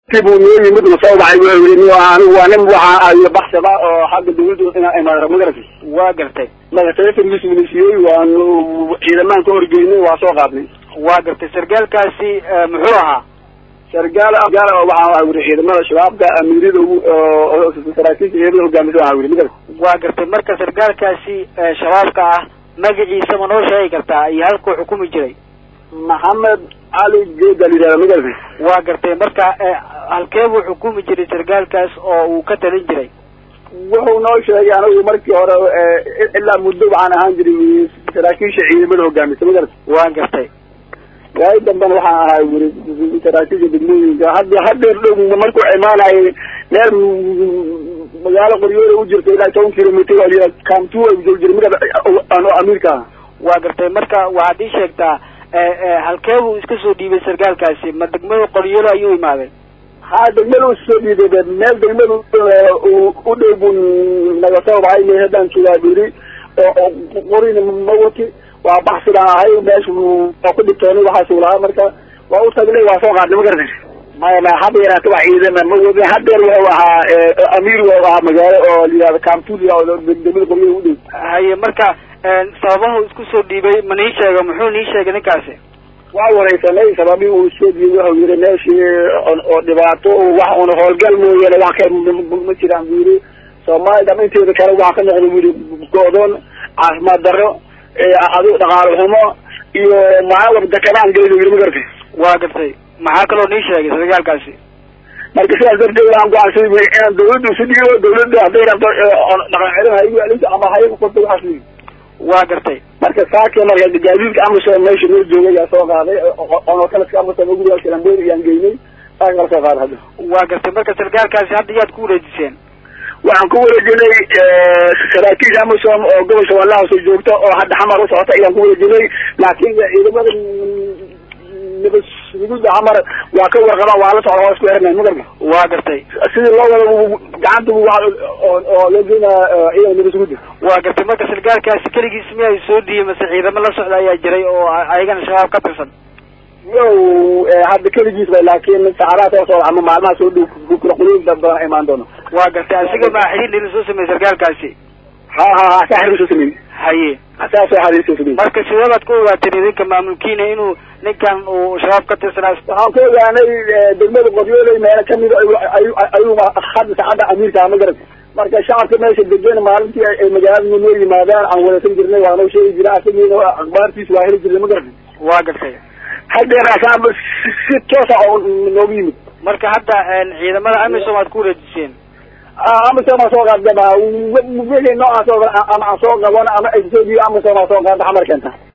dib uu noo yimid uu soo baxay wuxuu yidhi anigu waa nin waxaa ayo baxsada oo xagga dawladda inaa imaado magarata waa gartay marka telefonkiis minisiiyey waanu ciidamaan ka horgeynay waa soo qaadnay waa gartay sargaalkaasi muxuu ahaa sargaal gaal waxaa wuri ciidamada shabaabka amiirada ugu saraakiisha ciidamada hogaamisa waxaa wuri magarata waa gartay marka sargaalkaasi shabaabka ah magaciisa ma noo sheegi kartaa iyo halkuu xukumi jiray maxamed cali geeda la yidhahda magarata waa gartay marka halkee buu xukumi jiray sargaalkaas oo uu ka talin jiray wuxuu noo sheegay anigu markii hore ilaa muddo waxaan ahaan jiray saraakiisha ciidamada hogaamisa magarata waa gartay waay dambena waxaan ahaa wuri saraakiisha degmooyinka hadda hadeer dhow markuu imaanayay meel magaalo qoryoole u jirta ilaa toban kilomitr kamtu joog jira magarata ano amiirka ah waa gartay marka waxaad ii sheegtaa halkee buu iska soo dhiibay sargaalkaasi ma degmada qoryoole ayuu imaaday ha degmada u soo dhiibay meel degmada u dhow buu naga soo baxay me haddaan joogaa biri oo qorina ma wati waa baxsidaan ahay meesha waa ku dhibtoonay waxaasuu lahaa marka waa u tagnay waa soo qaadnay ma garata maya ma hadda yaraata wax ciidana ma wadin hadeer wuxuu ahaa amiir wuxuu ahaa magaalo oo layihahda kamtud degmada qoryoole u dhow haye marka sababahu isku soo dhiibay ma nii sheega muxuu nii sheegay ninkaasi waa wareysanay sababii uu soo dhiibay wuxuu yiri meeshii oo dhibaato wax una howlgal mooyaane wax ka ma jiraan bu yiri soomaali dham inteeda kale waxa ka noqda bu yiri go-doon caafimaad darro adu dhaqaalo xumo iyo maaa dekanaan gelay yiri ma gartay waa gartay maxaa kaloo nii sheegay sargaalkaasi marka sidaas darteed waxaan go'aansaday bu inaan dawladda isu dhiibo dawladda hadday rabto dhaqan celin ha igu celinto ama ha igu qorto waxaas bu waa gartay marka saake marka gaadiidka amasom meesha noo joogay yaa soo qaaday onokalaska amasom guriga kalambeer iyaan geynay saaka kala soo qaaday hadda waa gartay marka sargaalkaasi hadda yaad ku wareejiseen waxaan ku wareejinay saraakiisha amasom oo gobolka walahoose joogta oo hadda xamar usocota ayaan ku wareejinay laakin ciidamada nabad sugida xamar waa ka warqabaan waa la socda waa isku xirnay magarka waa gartay sidii loo wada gacanta oo loo geynaa ciidan nabad sugida waa gartay marka sargaalkaasi keligiis miya soo dhiiyey mase ciidamo la socda ayaa jiray oo ayagana shabaab ka tirsan yow hadda keligiis bay laakin saacadaha soo socda ama maalmaha soo dhow qulooyin badan imaan doono waa gartay asiga maa xiriir nila soo sameeyey sargaalkaasi ha ha ha saa xiriir soo sameeyey haye saas waa xiriir soo sameeyey marka sidee baad ku ogaateen idinka maamulkiina inuu ninkan uu shabaab ka tirsanaa waxaan ku ogaanay degmada qoryooley meelo kamida ayuu hadda saacadda amiirka ma garat marka shacabka meesha degan maalintii ay magaalada noo yimaadaan aan wadaysan jirnay waa noo sheegi jira asagiina akhbaartiisa waa heli jirnay ma garat waa gartay hadeer asaaba si toosa oo noogu yimid marka hadda ciidamada amisom aad ku wareejiseen amisom aan soo qaadaba wixii noocaas oo ama aan soo qabano ama ay soo dhiibo amisom aan soo qaada xamar keenta